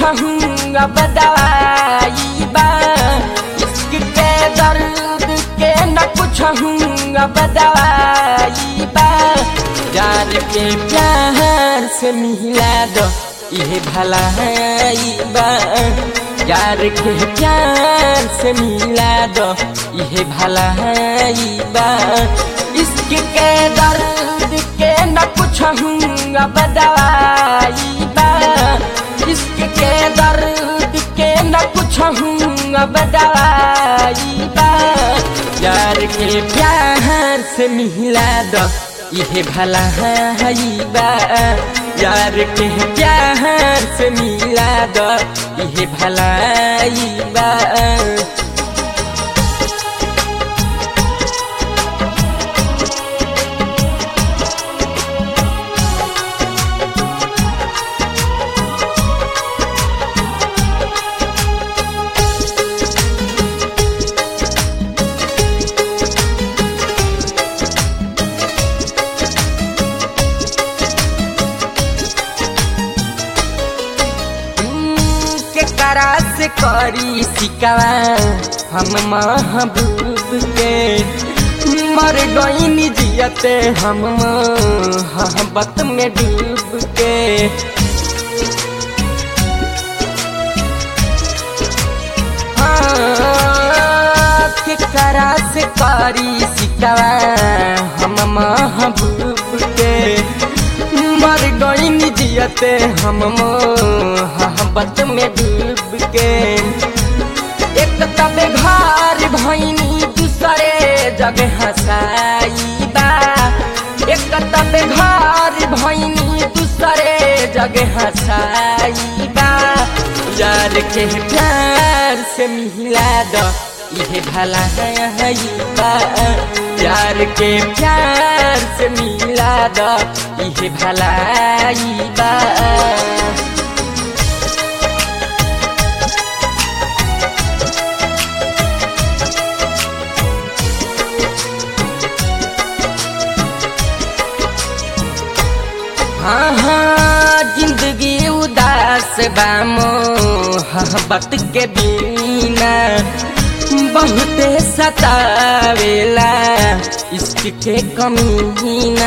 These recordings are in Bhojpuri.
हूँ अब दवाई बा इश्क के दर्द के न कुछ हूँ अब दवाई बा यार के प्यार से मिला दो ये भलाई बा यार के प्यार से मिला दो ये भलाई बा इश्क के दर्द के न कुछ हूँ अब दवाई बा इश्क के दर्द के न कुछ हूँ अब दवाई बा यार के प्यार से मिला दो ये भला है बा यार के प्यार से मिला दो ये भलाई बा के करा से करी सिकवा हम महबूब के मर गई जियते हम मोहब्बत में डूब के हाँ, के करा से करी सिकवा हम महबूब के मर गई जियते हम मोहब्बत में डूब के एक तब घर भैनी दूसरे जगह हसाई बा एक तब घर भैनी दूसरे जगह हसाई बा यार के प्यार से मिला दो ये भला है बा प्यार के प्यार से मिला दो ये भलाई बा हाँ हाँ जिंदगी उदास बा मोहब्बत के बिना बहुते सतावेला इश्क के कमीना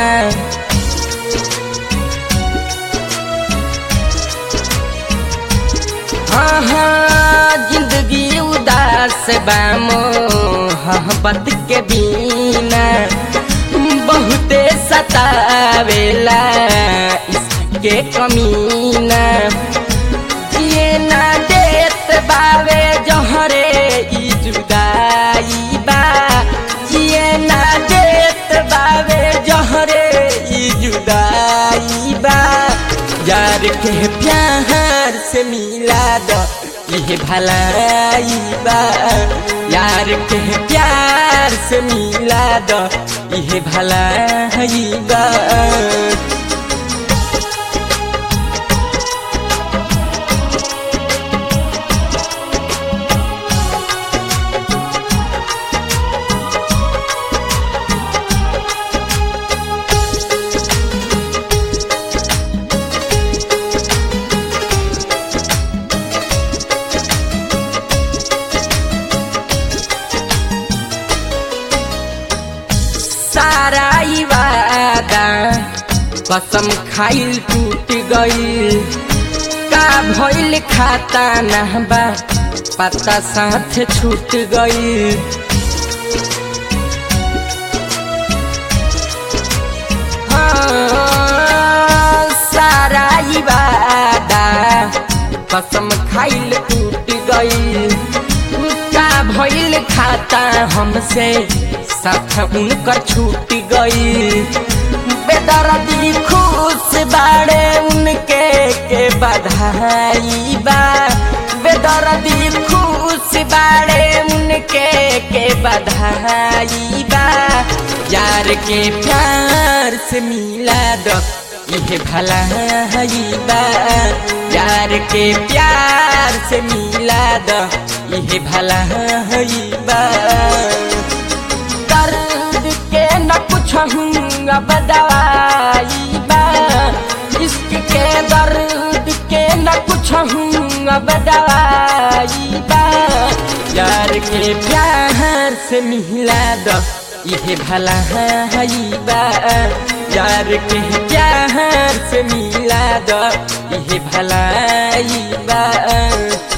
हाँ हाँ जिंदगी उदास बा मोहब्बत के बिना बहुते सतावेला इसके कमीना जिए ना देत बावे जहरे ई जुदाई बा जिए ना देत बावे जहरे ई जुदाई बा यार के प्यार से मिला दो ये भलाई बा यार के प्यार से मिला दो ये भलाई बा सारा ई वादा कसम खाइल टूट गइल का भइल खाता नहबा पता साथ छूट गइल हाँ, सारा ई वादा कसम खाइल टूट गइल का भइल खाता हमसे साथ उनकर छूट गई बेदर्दी खुश बाड़े उनके के बधाई बा बेदर्दी खुश बाड़े उनके के बधाई बा यार के प्यार से मिला दो ये भला बा यार के प्यार से मिला दो ये भला बा दर्द के न कुछ हूँ अब दवाई बा इश्क के दर्द के न कुछ हूँ अब दवाई बा यार के प्यार से मिला द इहे भला हई बा यार के प्यार से मिला द इहे भलाई बा